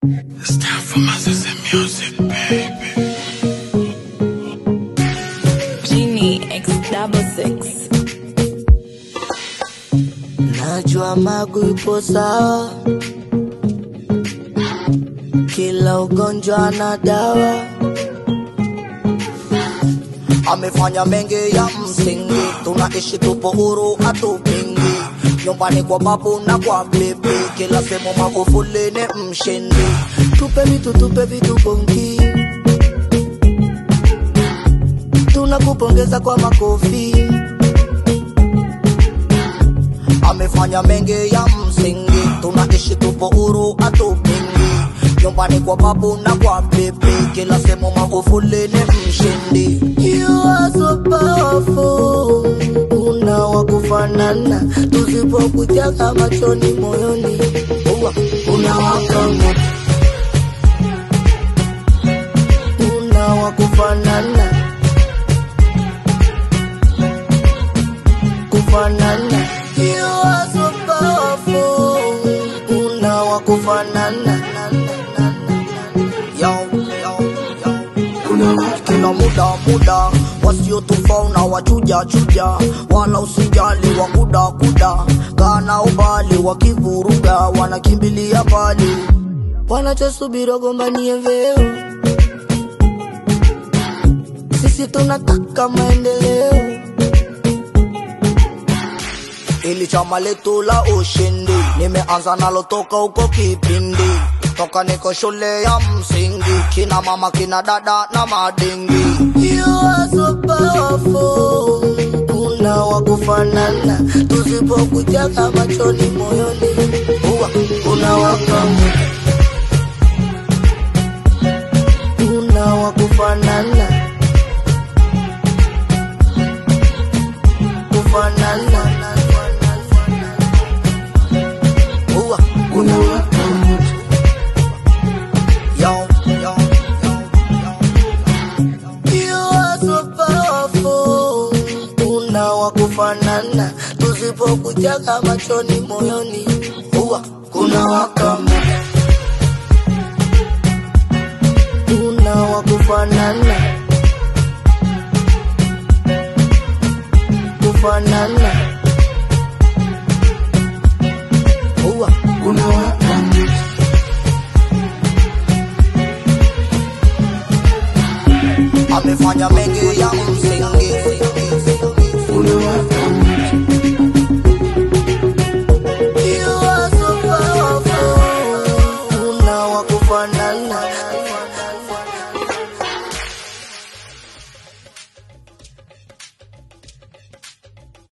It's time for my sister music, baby. Genie X double six. Najua magu ipo sawa, kila ugonjwa na dawa. Amefanya mengi ya msingi, tunaishi tupo huru, hatupingi. Nyumbani kwa babu na kwa bibi, kila sehemu Magufuli ni mshindi. Tupe vitu, tupe vitu bongi, tunakupongeza kwa makofi. amefanya mengi ya msingi, tunaishi tupo huru, hatupingi. Nyumbani kwa babu na kwa bibi, kila sehemu Magufuli ni mshindi. You are so powerful, una wa kufanana, tusipokutaka machoni moyoni, Uwa, unawaka moto, una wa kufanana kufanana. You are so powerful, una wa kufanana. Yo, yo, yo. Kila muda muda wasiotufaa na wachuja chuja, wala usijali wakuda kuda, kana ubali wakivuruga, wanakimbilia mbali, wanachosubiri wagombanie vyeo. Sisi tunataka maendeleo ili chama letu la ushindi. Nimeanza nalo toka huko kipindi, toka niko shule ya msingi, kina mama kina dada na madingi. You are so powerful, una wa kufanana, tusipokutaka machoni moyoni, huwa unawaka moto. una wa kufanana kufanana Uwa, unawaka moto. Yo, yo, yo, yo. You are so powerful, una wa kufanana, tusipokutaka machoni moyoni, huwa kunawaka moto. una wa kufanana kufanana huwa unawaka moto. amefanya mengi ya msingi unawaka moto. You are so powerful, una wa kufanana